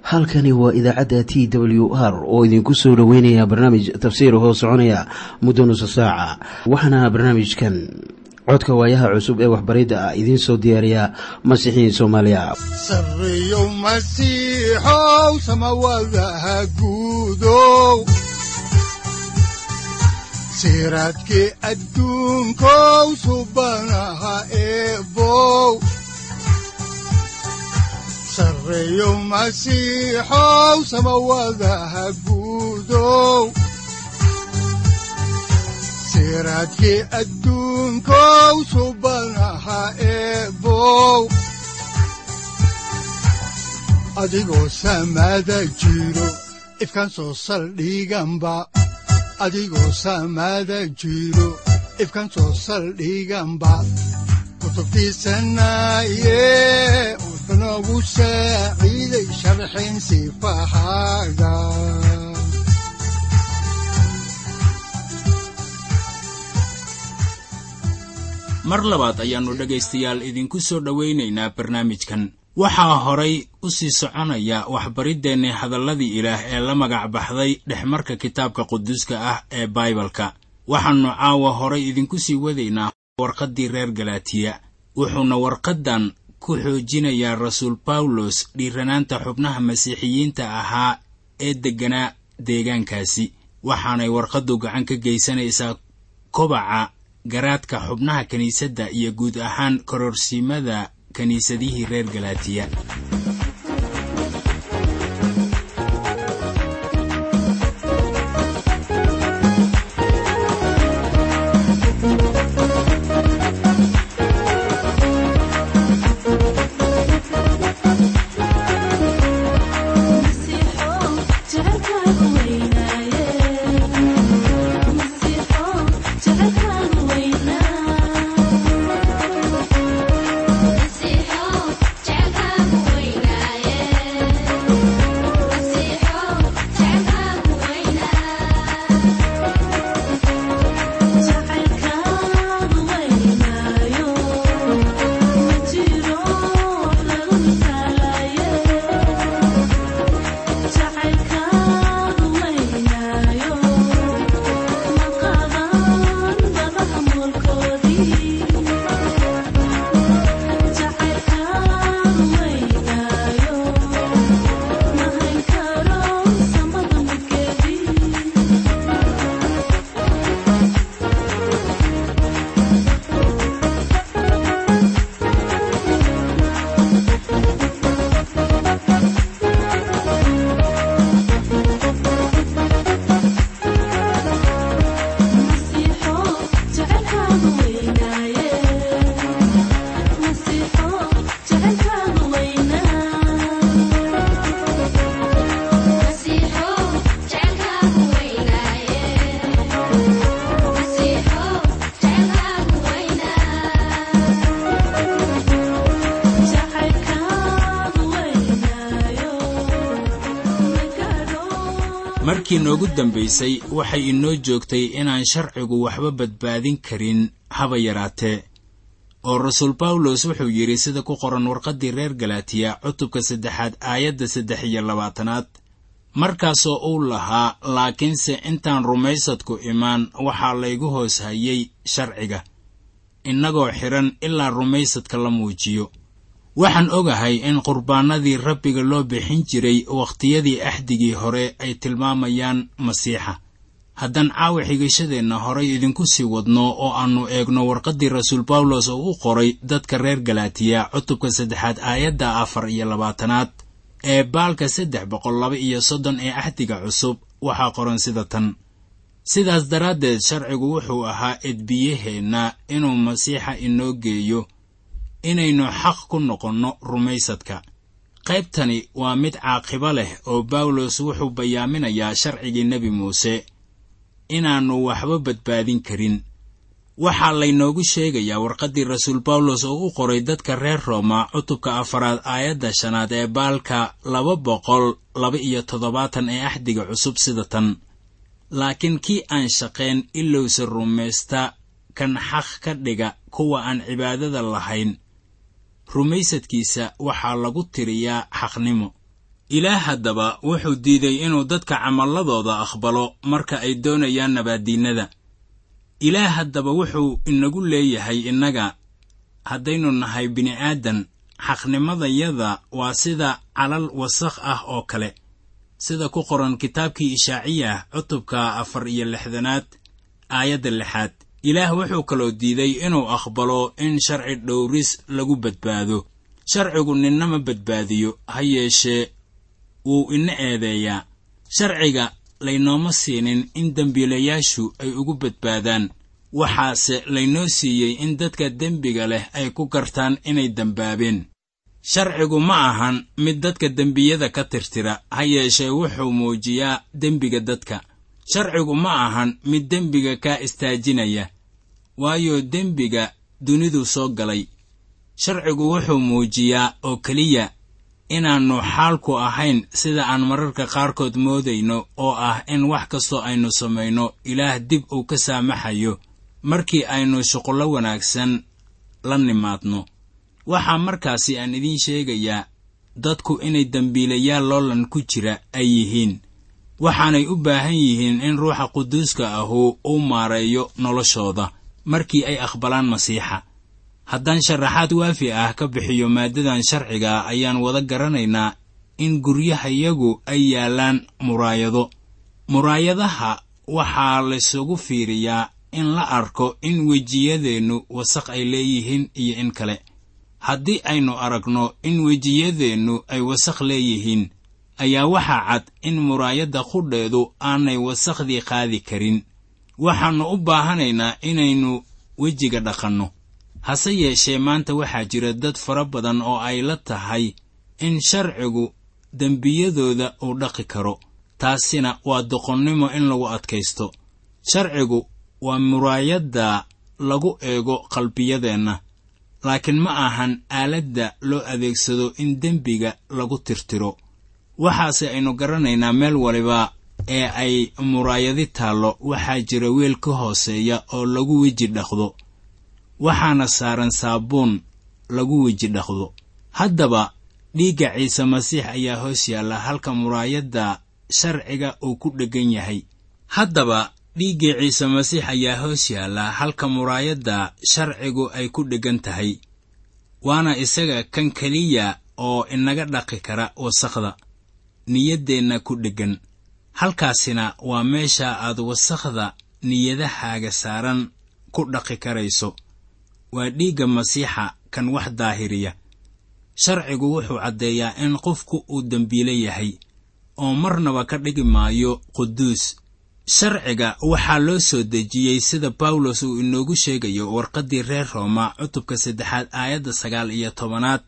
halkani waa idaacadda t w r oo idinku soo dhoweynaya barnaamij tafsiir hoo soconaya muddo nusa saaca waxaana barnaamijkan codka waayaha cusub ee waxbaridda ah idiin soo diyaariya masiixiin soomaaliya sareyow masiixow samawadaha guudow siraadkii adduunkow subanaha eebow sareyow masiixow samawadaha guudow siraadkii adduunkow subanaha eebow adigoo samaada jiro ifkan soo saldhiganba adigoo samaada jiro ifkan soo saldhiganba kutubtiisanaye wuxunogu saaciiday sharxin sifahaaga mar labaad ayaannu dhegaystayaal idinku soo dhowaynaynaa barnaamijkan waxaa horay u sii soconaya waxbariddeenni hadalladii ilaah ee la magac baxday dhexmarka kitaabka quduuska ah ee baibalka waxaannu caawa horay idinku sii wadaynaa warqaddii reer galaatiya wuxuuna warqaddan ku xoojinayaa rasuul bawlos dhiiranaanta xubnaha masiixiyiinta ahaa ee degganaa deegaankaasi waxaanay warqaddu gacan ka geysanaysaa kobaca garaadka xubnaha kiniisadda iyo guud ahaan kororsiimada kiniisadihii reer galaatiya markii noogu dambaysay waxay inoo joogtay inaan sharcigu waxba badbaadin karin haba yaraatee oo rasuul bawlos wuxuu yidhi sida ku qoran warqaddii reer galaatiya cutubka saddexaad aayadda saddex iyo labaatanaad markaasoo uu lahaa laakiinse intaan rumaysadku imaan waxaa laygu hoos hayay sharciga innagoo xidhan ilaa rumaysadka la muujiyo waxaan ogahay in qurbaanadii rabbiga loo bixin jiray wakhtiyadii axdigii hore ay tilmaamayaan masiixa haddaan caawa xigashadeenna horay idinku sii wadno oo aannu eegno warqaddii rasuul bawlos oo u qoray dadka reer galaatiya cutubka saddexaad aayadda afar iyo labaatanaad ee baalka saddex boqol laba iyo soddon ee axdiga cusub waxaa qoran sida tan sidaas daraaddeed sharcigu wuxuu ahaa edbiyaheenna inuu masiixa inoo geeyo inaynu xaq ku noqonno rumaysadka qaybtani waa mid caaqibo leh oo bawlos wuxuu bayaaminayaa sharcigii nebi muuse inaannu waxba badbaadin karin waxaa laynoogu sheegayaa warqaddii rasuul bawlos oo u qoray dadka reer rooma cutubka afaraad aayadda shanaad ee baalka laba boqol laba iyo toddobaatan ee axdiga cusub sida tan laakiin kii aan shaqayn ilowse rumaysta kan xaq ka dhiga kuwa aan cibaadada lahayn rumaysadkiisa waxaa lagu tiriyaa xaqnimo ilaah haddaba wuxuu diiday inuu dadka camalladooda aqbalo marka ay doonayaan nabaaddiinnada ilaah haddaba wuxuu inagu leeyahay innaga haddaynu nahay bini'aadan xaqnimadayada waa sida calal wasakh ah oo kale sida ku qoran kitaabkii ishaaciyah cutubka afar iyo lixdanaad aayadda lixaad ilaah wuxuu kaloo diiday inuu aqbalo in sharci dhowris lagu badbaado sharcigu ninnama badbaadiyo ha yeeshee wuu ina eedeeyaa sharciga laynooma siinin in dembiilayaashu ay ugu badbaadaan waxaase laynoo siiyey in dadka dembiga leh ay ku gartaan inay dembaabeen sharcigu ma ahan mid dadka dembiyada ka tirtira ha yeeshee wuxuu muujiyaa dembiga dadka sharcigu ma ahan mid dembiga kaa istaajinaya waayo dembiga dunidu soo galay sharcigu wuxuu muujiyaa oo keliya inaannu xaalku ahayn sida aan mararka qaarkood moodayno oo ah in wax kastoo aynu samayno ilaah dib uu ka saamaxayo markii aynu shuqullo wanaagsan la nimaadno waxaa markaasi aan idiin sheegayaa dadku inay dembiilayaal loolan ku jira ay yihiin waxaanay u baahan yihiin in ruuxa quduuska ahu uu maareeyo noloshooda markii ay aqbalaan masiixa haddaan sharaxaad waafi ah ka bixiyo maaddadan sharciga ayaan wada garanaynaa in guryahayagu ay yaallaan muraayado muraayadaha waxaa laysugu fiiriyaa in la arko in wejiyadeennu wasaq ay leeyihiin iyo in kale haddii aynu aragno in wejiyadeennu ay wasakh leeyihiin ayaa waxaa cad in muraayadda qudheedu aanay wasakhdii qaadi karin waxaannu u baahanaynaa inaynu wejiga dhaqanno hase yeeshee maanta waxaa jira dad fara badan oo ay la tahay in sharcigu dembiyadooda uu dhaqi karo taasina waa doqonnimo in lagu adkaysto sharcigu waa muraayadda lagu eego qalbiyadeenna laakiin ma ahan aaladda loo adeegsado in dembiga lagu tirtiro waxaase aynu garanaynaa meel waliba ee ay muraayadi taallo waxaa jira weel ka hooseeya oo lagu weji dhaqdo waxaana saaran saabuun lagu weji dhaqdo haddaba dhiigga ciise masiix ayaa hoos yaalla halka muraayadda sharciga uu ku dheggan yahay haddaba dhiiggii ciise masiix ayaa hoos yaalla halka muraayadda sharcigu ay ku dheggan tahay waana isaga kan keliya oo inaga dhaqi kara wasakhda niyaddeenna ku dheggan halkaasina waa meesha aad wasakhda niyadahaaga saaran ku dhaqi karayso waa dhiigga masiixa kan wax daahiriya sharcigu wuxuu caddeeyaa in qofku uu dembiile yahay oo marnaba ka dhigi maayo quduus sharciga waxaa loo soo dejiyey sida bawlos uu inoogu sheegayo warqaddii reer rooma cutubka saddexaad aayadda sagaal iyo tobanaad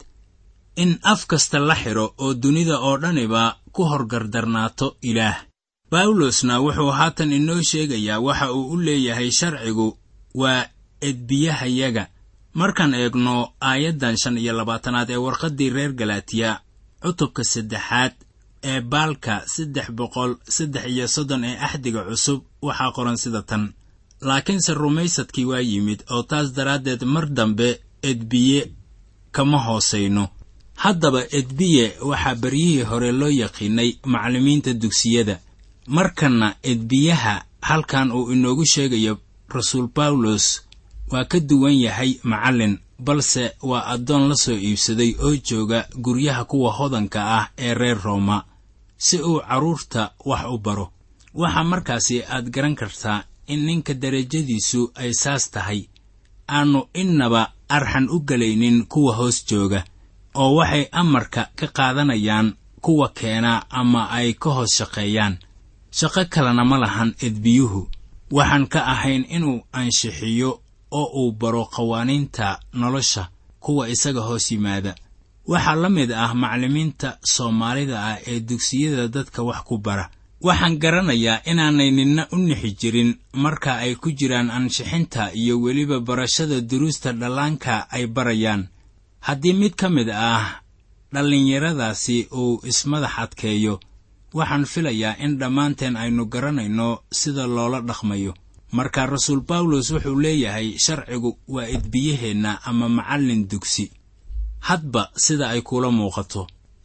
in af kasta la xidho oo dunida oo dhaniba ku horgardarnaato ilaah bawlosna wuxuu haatan inoo sheegayaa waxa uu u leeyahay sharcigu waa edbiyahayaga markaan eegno aayaddan shan iyo labaatanaad ee warqaddii reer galaatiya cutubka saddexaad ee baalka saddex boqol saddex iyo soddon ee axdiga cusub waxaa qoran sida tan laakiinse rumaysadkii waa yimid oo taas daraaddeed mar dambe edbiye kama hoosayno haddaba edbiye waxaa beryihii hore loo yaqiinay macallimiinta dugsiyada markanna edbiyaha halkan uu inoogu sheegayo rasuul bawlos waa ka duwan yahay macallin balse waa addoon la soo iibsaday oo jooga guryaha kuwa hodanka ah ee reer rooma si uu carruurta wax u baro waxaa markaasi aad garan kartaa in ninka derajadiisu ay saas tahay aannu innaba arxan u gelaynin kuwa hoos jooga oo waxay amarka ka qaadanayaan kuwa keena ama ay ka hoos shaqeeyaan shaqo kalena ma lahan edbiyuhu waxaan ka ahayn inuu anshixiyo oo uu baro qawaaniinta nolosha kuwa isaga hoos yimaada waxaa la mid ah macallimiinta soomaalida ah ee dugsiyada dadka wax ku bara waxaan garanayaa inaanay ninna u nixi jirin marka ay ku jiraan ansixinta iyo weliba barashada duruusta dhallaanka ay barayaan haddii mid ka mid ah dhallinyaradaasi uu ismadax adkeeyo waxaan filayaa in dhammaanteen aynu garanayno sida loola dhaqmayo marka rasuul bawlos wuxuu leeyahay sharcigu waa edbiyaheenna ama macallin dugsi hadba sida ay kuula muuqato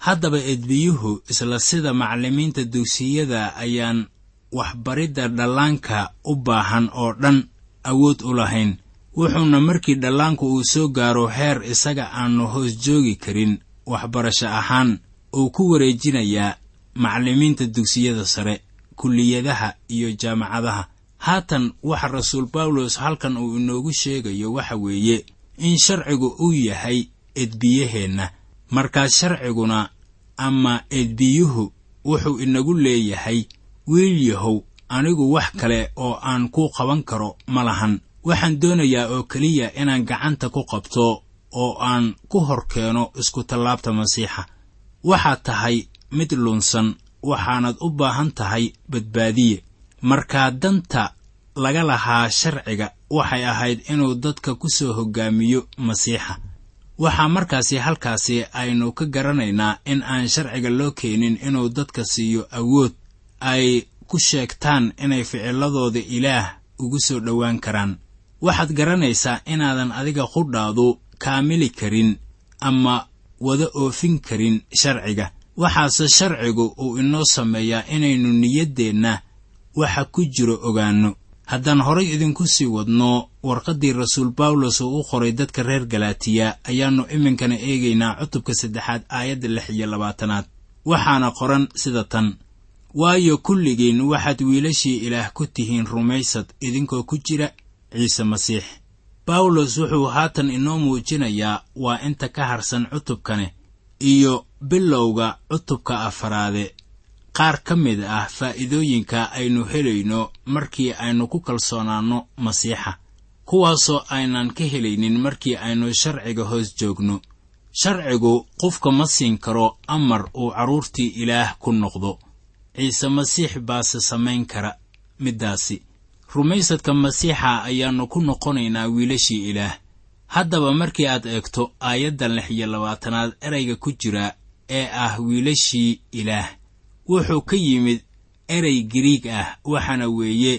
haddaba edbiyuhu isla sida macallimiinta dugsiyada ayaan waxbaridda dhallaanka u baahan oo dhan awood u lahayn wuxuuna markii dhallaanku uu soo gaaro heer isaga aannu hoos joogi karin waxbarasho ahaan uu ku wareejinayaa macallimiinta dugsiyada sare kulliyadaha iyo jaamacadaha haatan waxa rasuul bawlos halkan uu inoogu sheegayo waxa weeye in sharcigu uu yahay edbiyaheenna markaas sharciguna ama edbiyuhu wuxuu inagu leeyahay wiil yahow anigu wax kale oo aan ku qaban karo ma lahan waxaan doonayaa oo keliya inaan gacanta ku qabto oo aan ku hor keeno iskutallaabta masiixa waxaad tahay mid lunsan waxaanad u baahan tahay badbaadiye markaa danta laga lahaa sharciga waxay ahayd inuu dadka ku soo hoggaamiyo masiixa waxaa markaasi halkaasi aynu ka garanaynaa in aan sharciga loo keenin inuu dadka siiyo awood ay ku sheegtaan inay ficiladooda ilaah ugu soo dhowaan karaan waxaad garanaysaa inaadan adiga qudhaadu kaamili karin ama wada oofin karin sharciga waxaase sharcigu uu inoo sameeyaa inaynu niyaddeenna waxa ku jiro ogaanno haddaan horay idinku sii wadno warqaddii rasuul bawlos uu u qoray dadka reer galaatiya ayaannu iminkana eegaynaa cutubka saddexaad aayadda lix iyo labaatanaad waxaana qoran sida tan waayo kulligiin waxaad wiilashii ilaah ku tihiin rumaysad idinkoo ku jira ciise masiix bawlos wuxuu haatan inoo muujinayaa waa inta ka harsan cutubkane iyo bilowga cutubka afaraade qaar ka mid ah faa'iidooyinka aynu helayno markii aynu ku kalsoonaanno masiixa kuwaasoo aynan ka helaynin markii aynu sharciga hoos joogno sharcigu qofka ma siin karo amar uu carruurtii ilaah ku noqdo ciise masiix baase samayn kara middaasi rumaysadka masiixa ayaannu ku noqonaynaa wiilashii ilaah haddaba markii aad eegto aayaddan lix iyo labaatanaad erayga ku jira ee ah wiilashii ilaah wuxuu ka yimid erey giriig ah waxaana weeye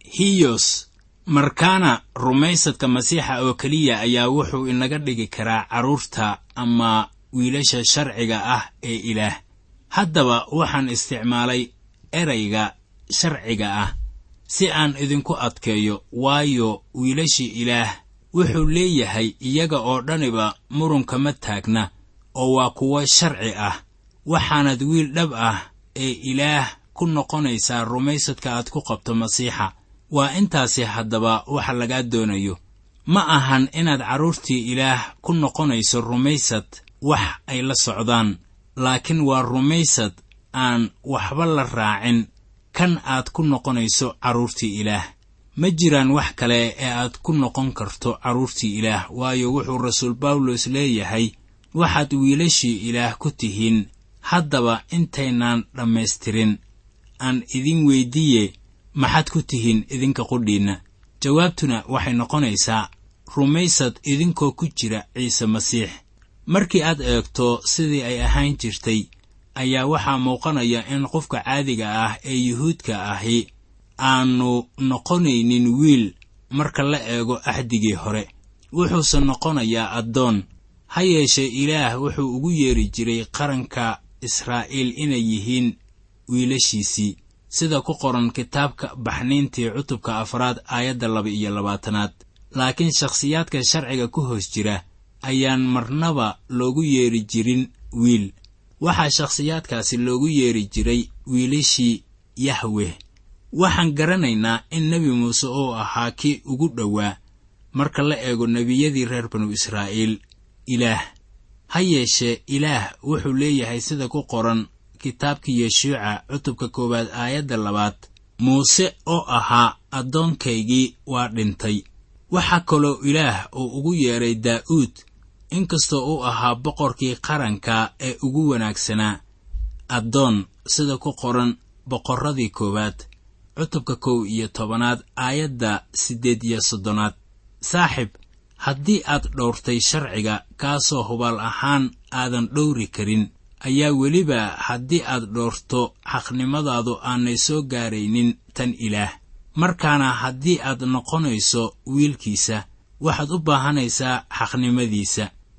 hiyos markaana rumaysadka masiixa oo keliya ayaa wuxuu inaga dhigi karaa carruurta ama wiilasha sharciga ah ee ilaah haddaba waxaan isticmaalay erayga sharciga ah si aan idinku adkeeyo waayo wiilashii ilaah wuxuu leeyahay iyaga oo dhaniba murunkama taagna oo waa kuwo sharci ah waxaanad wiil dhab ah ee ilaah ku noqonaysaa rumaysadka aad ku qabto masiixa waa intaasi haddaba waxa lagaa doonayo ma ahan inaad carruurtii ilaah ku noqonayso rumaysad wax ay la socdaan laakiin waa rumaysad aan waxba la raacin kan aad ku noqonayso carruurtii ilaah ma jiraan wax kale ee aad ku noqon karto carruurtii ilaah waayo wuxuu rasuul bawlos leeyahay waxaad wiilashii ilaah ku tihiin haddaba intaynaan dhammaystirin aan idin weyddiiye maxaad ku tihiin idinka qudhiinna jawaabtuna waxay noqonaysaa rumaysad idinkoo ku jira ciise masiix markii aad eegto sidii ay ahaan jirtay ayaa waxaa muuqanaya in qofka caadiga ah ee yuhuudka ahi aanu noqonaynin wiil marka la eego axdigii hore wuxuuse noqonayaa addoon ha yeeshee ilaah wuxuu ugu yeeri jiray qaranka israa'iil inay yihiin wiilashiisii sida ku qoran kitaabka baxniintii cutubka afraad aayadda laba iyo labaatanaad laakiin shakhsiyaadka sharciga ku hoos jira ayaan marnaba loogu yeeri jirin wiil waxaa shakhsiyaadkaasi loogu yeeri jiray wiilashii yahweh waxaan garanaynaa in nebi muuse uu ahaa kii ugu dhowaa marka la eego nebiyadii reer banu israa'iil ilaah ha yeeshee ilaah wuxuu leeyahay sida ku qoran kitaabkii yeshuuca cutubka koowaad aayadda labaad muuse oo ahaa addoonkaygii waa dhintay waxaa kaloo ilaah uu ugu yeedhay daa'uud inkastoo uu ahaa boqorkii qaranka ee ugu wanaagsanaa addoon sida ku qoran boqorradii koowaad cutubka kow iyo tobanaad aayadda siddeed iyo soddonaad saaxib haddii aad dhowrtay sharciga kaasoo hubaal ahaan aadan dhowri karin ayaa weliba haddii aad dhoorto xaqnimadaadu aanay soo gaaraynin tan ilaah markaana haddii aad noqonayso wiilkiisa waxaad u baahanaysaa xaqnimadiisa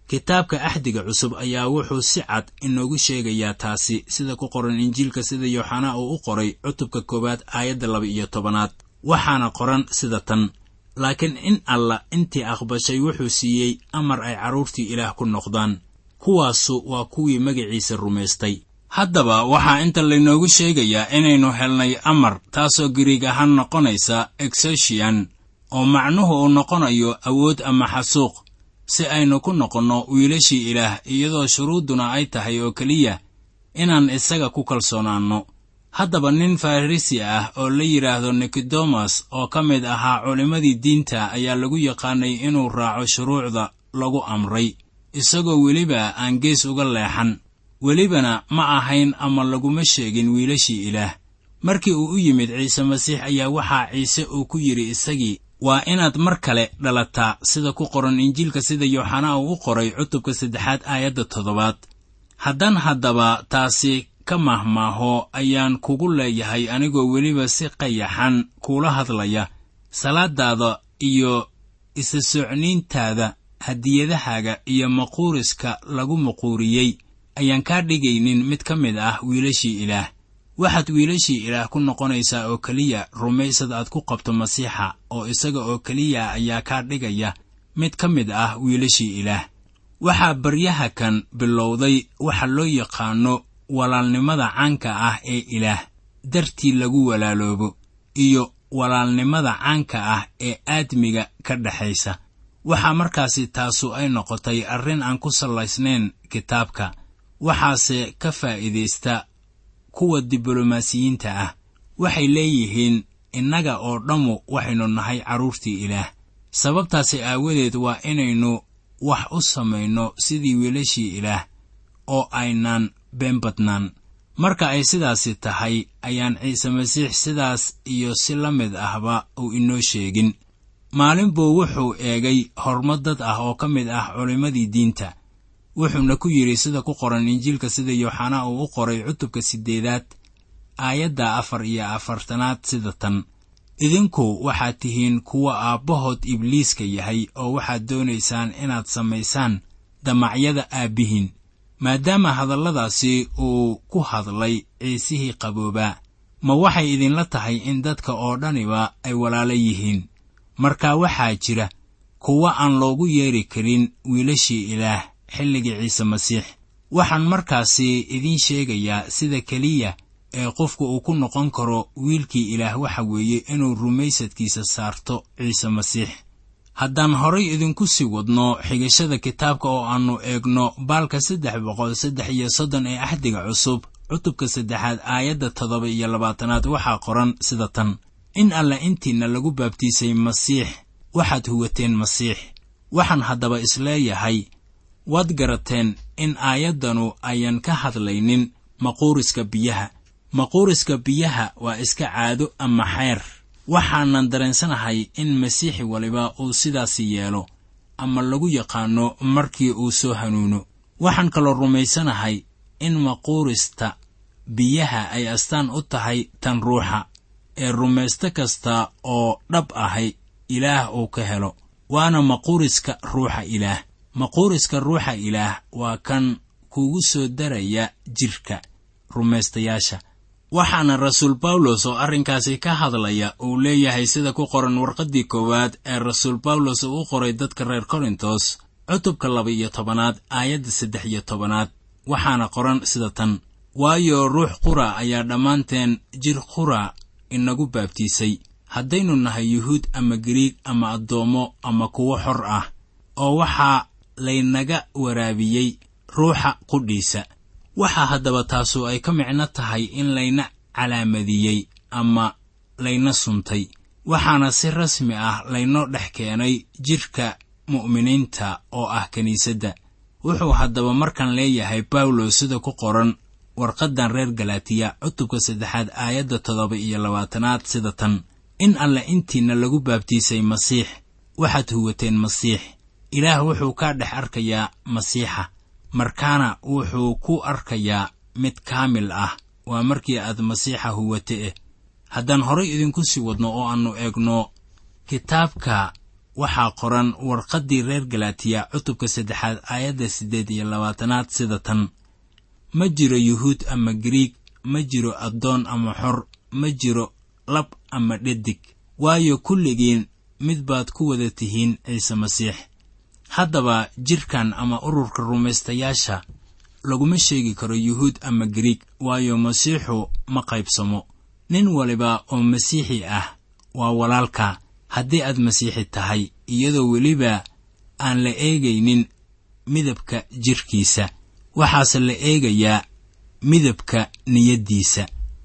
kitaabka axdiga cusub ayaa wuxuu si cad inoogu sheegayaa taasi sida ku qoran injiilka sida yooxanaa uu u qoray cutubka koowaad aayadda laba iyo tobanaad waxaana qoran sida tan laakiin in alla intii aqbashay wuxuu siiyey amar ay carruurtii ilaah ku noqdaan kuwaasu waa kuwii magaciisa rumaystay haddaba waxaa inta laynoogu sheegayaa inaynu helnay amar taasoo giriig ahaan noqonaysa exeshian oo macnuhu uu noqonayo awood ama xasuuq si aynu ku noqonno wiilashii ilaah iyadoo shuruudduna ay tahay oo keliya inaan isaga ku kalsoonaanno haddaba nin farrisi ah oo la yidhaahdo nikodemas oo ka mid ahaa culimmadii diinta ayaa lagu yaqaanay inuu raaco shuruucda lagu amray isagoo weliba aan gees uga leexan welibana ma ahayn ama laguma sheegin wiilashii ilaah markii uu u yimid ciise masiix ayaa waxaa ciise uu ku yidhi isagii waa inaad mar kale dhalataa sida ku qoran injiilka sida yooxanaa uu u qoray cutubka saddexaad aayadda toddobaad haddaan haddaba taasi ka mahmaaho ayaan kugu leeyahay anigoo weliba si qayaxan kuula hadlaya salaadaada iyo isa socniintaada hadiyadahaaga iyo maquuriska lagu maquuriyey ayaan kaa dhigaynin mid ka mid ah wiilashii ilaah waxaad wiilashii ilaah ku noqonaysaa oo keliya rumaysad aad ku qabto masiixa oo isaga oo keliya ayaa kaa dhigaya mid ka mid ah wiilashii ilaah waxaa baryaha kan bilowday waxa loo yaqaanno walaalnimada caanka ah ee ilaah dartii lagu walaaloobo iyo walaalnimada caanka ah ee aadmiga ka dhexaysa waxaa markaasi taasu ay noqotay arrin aan ku sallaysnayn kitaabka waxaase ka faa'iidaysta kuwa diblomaasiyiinta ah waxay leeyihiin innaga oo dhammu waxaynu nahay carruurtii ilaah sababtaasi aawadeed waa inaynu wax u samayno sidii wiilashii ilaah oo aynaan been badnaan marka ay sidaasi tahay ayaan ciise masiix sidaas iyo si la mid ahba uu inoo sheegin maalin buu wuxuu eegay horumar dad ah oo ka mid ah culimmadii diinta wuxuuna ku yidhi sida ku qoran injiilka sida yooxanaa uu u qoray cutubka siddeedaad aayadda afar iyo afartanaad sida tan idinku waxaad tihiin kuwa aabbahood ibliiska yahay oo waxaad doonaysaan inaad samaysaan damacyada aabbihiin maadaama hadalladaasi uu ku hadlay ciisihii qaboobaa ma waxay idinla tahay in dadka oo dhaniba ay walaalo yihiin marka waxaa jira kuwa aan loogu yeeri karin wiilashii ilaah xilligii ciise masiix waxaan markaasi idiin sheegayaa sida keliya ee qofku uu ku noqon karo wiilkii ilaah waxa weeye inuu rumaysadkiisa saarto ciise masiix haddaan horay idinku sii wadno xigashada kitaabka oo aannu eegno baalka saddex boqol saddex iyo soddon ee axdiga cusub cutubka saddexaad aayadda toddoba iyo labaatanaad waxaa qoran sida tan in alla intiinna lagu baabtiisay masiix waxaad huwateen masiix waxaan haddaba isleeyahay waad garateen in aayaddanu ayan ka hadlaynin maquuriska biyaha maquuriska biyaha waa iska caado ama xeer waxaanan dareensanahay in masiixi waliba uu sidaasi yeelo ama lagu yaqaanno markii uu soo hanuuno waxaan kaloo rumaysanahay in maquurista biyaha ay astaan u tahay tan ruuxa ee rumaysto kasta oo dhab ahay ilaah uu ka helo waana maquuriska ruuxa ilaah maquuriska ruuxa ilaah waa kan kugu soo daraya jidhka rumaystayaasha waxaana rasuul bawlos oo arrinkaasi ka hadlaya uu leeyahay sida ku qoran warqaddii koowaad ee rasuul bawlos uu u qoray dadka reer korintos cutubka laba iyo tobanaad aayadda saddex iyo tobanaad waxaana qoran sida tan waayo ruux qura ayaa dhammaanteen jir qura inagu baabtiisay haddaynu nahay yuhuud ama gariig ama addoommo ama kuwo xor ah oo waxaa laynaga waraabiyey ruuxa qudhiisa waxaa haddaba taasu ay ka micno tahay in layna calaamadiyey ama layna suntay waxaana si rasmi ah laynoo dhex keenay jidhka mu'miniinta oo ah kiniisadda wuxuu haddaba markan leeyahay bawlos sida ku qoran warqaddan reer galaatiya cutubka saddexaad aayadda toddoba iyo labaatanaad sida tan in alle intiinna lagu baabtiisay masiix waxaad huwateen masiix ilaah wuxuu kaa dhex arkayaa masiixa markaana wuxuu ku arkayaa mid kaamil ah waa markii aad masiixa huwate eh haddaan horay idinku sii wadno oo aannu eegno kitaabka waxaa qoran warqaddii reer galatiya cutubka saddexaad aayadda siddeed iyo labaatanaad sida tan ma jiro yuhuud ama gariig ma jiro addoon ama xor ma jiro lab ama dhedig waayo kulligiin mid baad ku wada tihiin ciise masiix haddaba jidhkan ama ururka rumaystayaasha laguma sheegi karo yuhuud ama gariig waayo masiixu ma qaybsamo nin waliba oo masiixi ah waa walaalka haddii aad masiixi tahay iyadoo weliba aan la eegaynin midabka jidhkiisa waxaase la eegayaa midabka niyaddiisa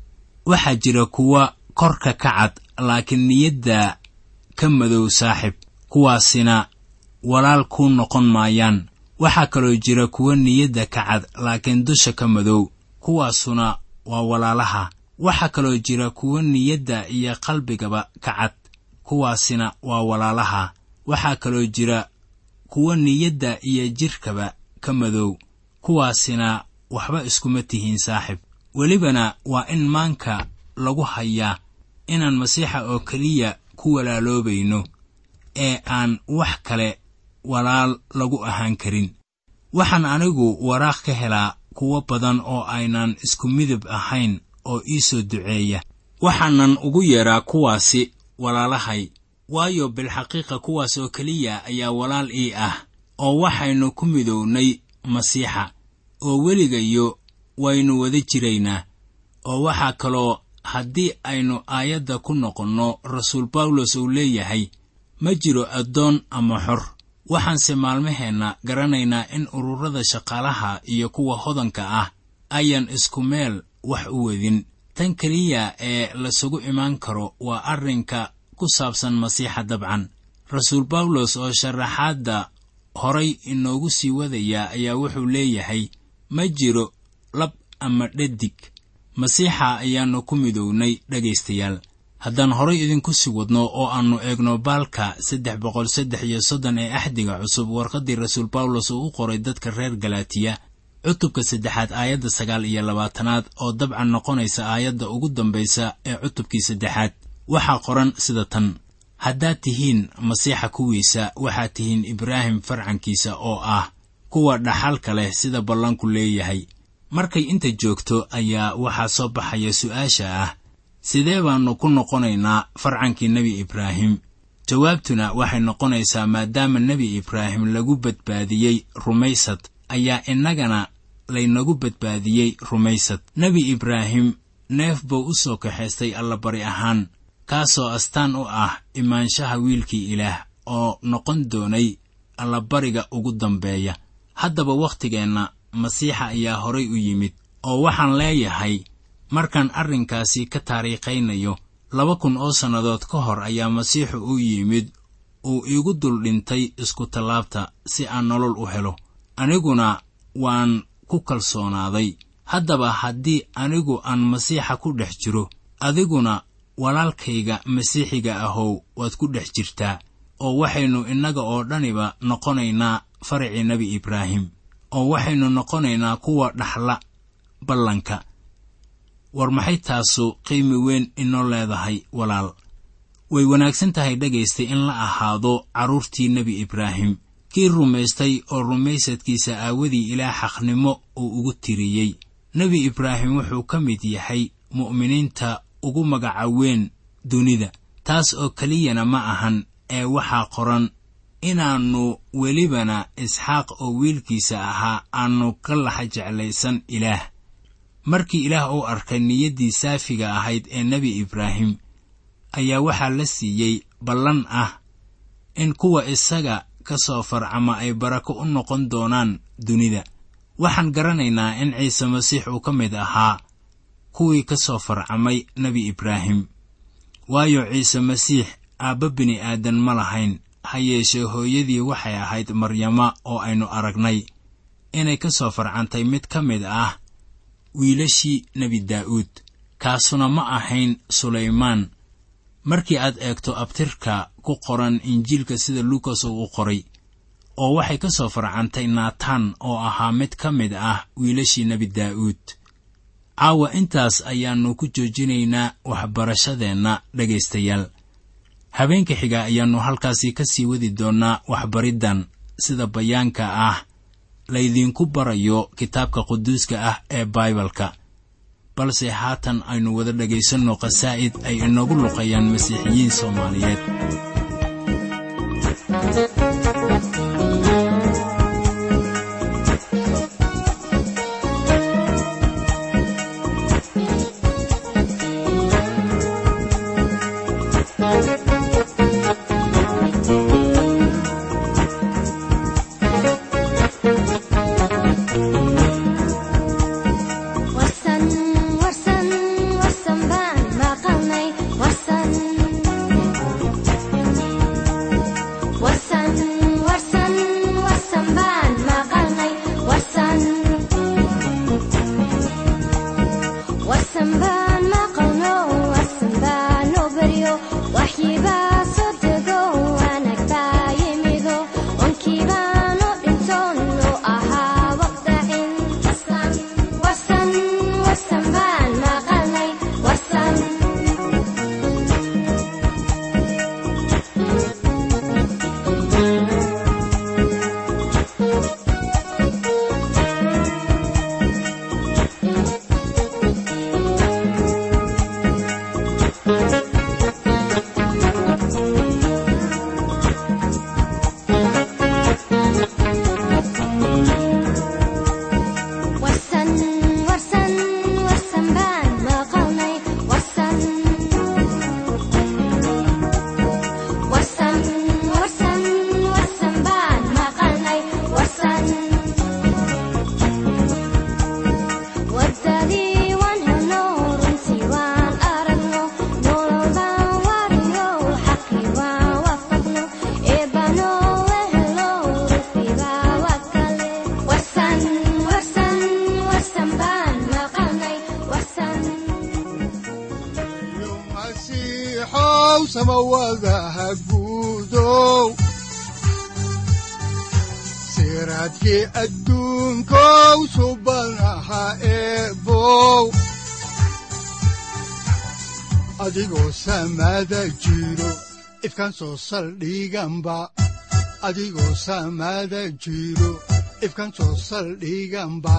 waxaa jira kuwa korka ka cad laakiin niyadda ka madow saaxib kuwaasina walaal kuu noqon maayaan waxaa kaloo jira kuwa niyadda ka cad laakiin dusha ka madow kuwaasuna waa walaalaha waxaa kaloo jira kuwa niyadda iyo qalbigaba ka cad kuwaasina waa walaalaha waxaa kaloo jira kuwa niyadda iyo jidhkaba ka madow kuwaasina waxba iskuma tihiin saaxib welibana waa in maanka lagu hayaa inaan masiixa oo keliya ku walaaloobayno ee aan wax kale walaal lagu ahaan karin waxaan anigu waraaq ka helaa kuwo badan oo aynan isku midab ahayn oo ii soo duceeya waxaanan ugu yeedhaa kuwaasi walaalahay waayo bilxaqiiqa kuwaas oo keliya ayaa walaal ii ah oo waxaynu ku midownay masiixa oo weligayo waynu wada jiraynaa oo waxaa kaloo haddii aynu aayadda ku noqonno rasuul bawlos uu leeyahay ma jiro addoon ama xor waxaanse maalmaheenna garanaynaa in ururada shaqaalaha iyo kuwa hodanka ah ayaan isku meel wax u wadin tan keliya ee lasugu imaan karo waa arrinka ku saabsan masiixa dabcan rasuul bawlos oo sharaxaadda horay inoogu sii wadaya ayaa wuxuu leeyahay ma jiro lab ama dhadig masiixa ayaannu ku midownay dhegaystayaal haddaan horay idinku sii wadno oo aannu eegno baalka saddex boqol saddex iyo soddon ee axdiga cusub warqaddii rasuul bawlos uu u qoray dadka reer galaatiya cutubka saddexaad aayadda sagaal iyo labaatanaad oo dabcan noqonaysa aayadda ugu dambaysa ee cutubkii saddexaad waxaa qoran sida tan haddaad tihiin masiixa kuwiisa waxaad tihiin ibraahim farcankiisa oo ah kuwa dhaxalka leh sida ballanku leeyahay markay inta joogto ayaa waxaa soo baxaya su'aasha ah sidee baannu ku noqonaynaa farcankii nebi ibraahim jawaabtuna waxay noqonaysaa maadaama nebi ibraahim lagu badbaadiyey rumaysad ayaa innagana laynagu badbaadiyey rumaysad nebi ibraahim neef buu u soo kaxaystay allabari ahaan kaasoo astaan u ah imaanshaha wiilkii ilaah oo noqon doonay allabariga ugu dambeeya haddaba wakhtigeenna masiixa ayaa horay u yimid oo waxaan leeyahay markaan arrinkaasi ka taariikhaynayo laba kun oo sannadood ka hor ayaa masiixu u yimid uu iigu dul dhintay iskutallaabta si aan nolol u helo aniguna waan ku kalsoonaaday haddaba haddii anigu aan masiixa ku dhex jiro adiguna walaalkayga masiixiga ahow waad ku dhex jirtaa oo waxaynu innaga oo dhaniba noqonaynaa faracii nebi ibraahim oo waxaynu noqonaynaa kuwa dhaxla ballanka war maxay taasu qiimi weyn inoo leedahay walaal way wanaagsan tahay dhagaystay in la ahaado carruurtii nebi ibraahim kii rumaystay oo rumaysadkiisa aawadii ilaah xaqnimo uu ugu tiriyey nebi ibraahim wuxuu ka mid yahay mu'miniinta ugu magaca weyn dunida taas oo keliyana ma ahan ee waxaa qoran inaannu welibana isxaaq oo wiilkiisa ahaa aannu ka laxa jeclaysan ilaah markii ilaah uu arkay niyaddii saafiga ahayd ee nebi ibraahim ayaa waxaa la siiyey ballan ah in kuwa isaga ka soo farcama ay barako u noqon doonaan dunida waxaan garanaynaa in ciise masiix uu ka mid ahaa kuwii ka soo farcamay nebi ibraahim waayo ciise masiix aabba bini aadan ma lahayn ha yeeshee hooyadii waxay ahayd maryama oo aynu aragnay inay ka soo farcantay mid ka mid ah wiilashii nebi daa'uud kaasuna ma ahayn sulaymaan markii aad eegto abtirka ku qoran injiilka sida luukas uu u qoray oo waxay ka soo farcantay naataan oo ahaa mid ka mid ah wiilashii nebi daa'uud caawa intaas ayaannu ku joojinaynaa waxbarashadeenna dhegaystayaal habeenka xiga ayaannu halkaasi ka sii wadi doonnaa waxbariddan sida bayaanka ah laydinku barayo kitaabka quduuska ah ee baibalka balse haatan aynu wada dhegaysanno khasaa'id ay inoogu luqayaan masiixiyiin soomaaliyeed warsan warsan warsan baan maqalnay warsan warsan warsan warsan baan maqalnay warsan warsan baan maqalno warsan baan noo baryo waxyi baa soo dego wanaag baa yimido onkii baanu dhintoon noo ahaa waqdacin warsan warsan warsan baan maqalnay warsan warsan warsan warsan baan maqalnay warsan warsan warsan warsan baan maqalnay warsan wadadii waan helno runtii waan aragno nolol baan wariyo xaqii waan waafaqno eebanoo wehelo rufiibaa waa kale warsan warsan warsan baan maqalnay warsan yo masiixow samawadaha guudow siraadkii adduunkow subanaha eebow adigoo samada jiro ifkan soo saldhiganba adigoo samada jiro ifkan soo saldhiganba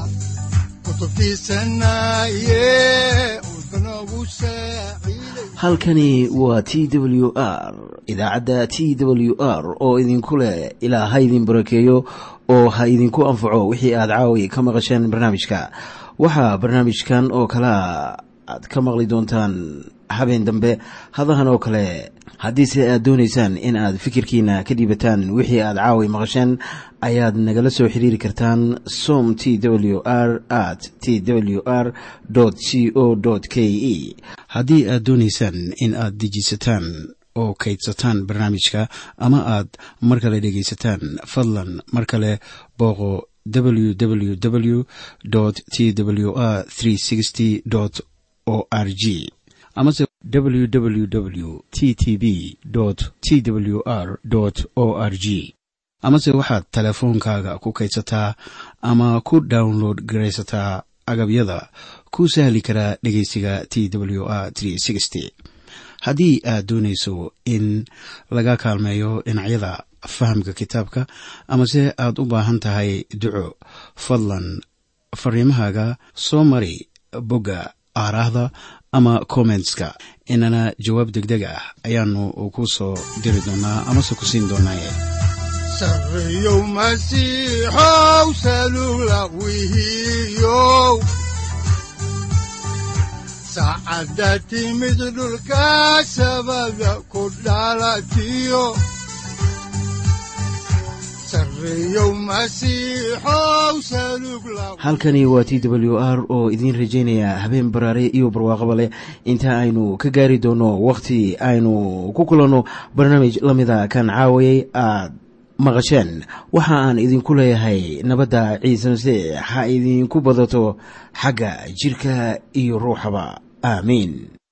kutubtiisanaye udbanogu saaciiday halkani waa t w r idaacadda t w r oo idinku leh ilaa ha idin barakeeyo oo ha idinku anfaco wixii aad caawi ka maqasheen barnaamijka waxaa barnaamijkan oo kalea aad ka maqli doontaan habeen dambe hadahan oo kale haddiise aad doonaysaan in aad fikirkiina ka dhiibataan wixii aad caawi maqasheen ayaad nagala soo xiriiri kartaan som t w r at t w r c o k e haddii aad doonaysaan in aad dejisataan oo kaydsataan barnaamijka ama aad mar kale dhegaysataan fadlan mar kale booqo www t w r o r g amase www t t b t w r o r g amase waxaad teleefoonkaaga ku kaydsataa ama ku download garaysataa agabyada ku sahli karaa dhegeysiga t w r haddii aad doonayso in laga kaalmeeyo dhinacyada fahamka kitaabka amase aad u baahan tahay duco fadlan fariimahaaga soo mari bogga aaraahda ama kommentska inana jawaab degdeg ah ayaanu ku soo diri doonaa amase ku siin doonaaye sarreyow masiixow salugla wihiyow saacadda timid dhulka sabada ku dhalatiyo sarreyow masiixow salugla halkani waa t w r oo idiin rajaynaya habeen baraare iyo barwaaqaba leh inta aynu ka gaari doono wakhti aynu ku kulanno barnaamij la mida kan caawayay aad maqasheen waxa aan idinku leeyahay nabadda ciise masiix ha idinku badato xagga jidhka iyo ruuxaba aamiin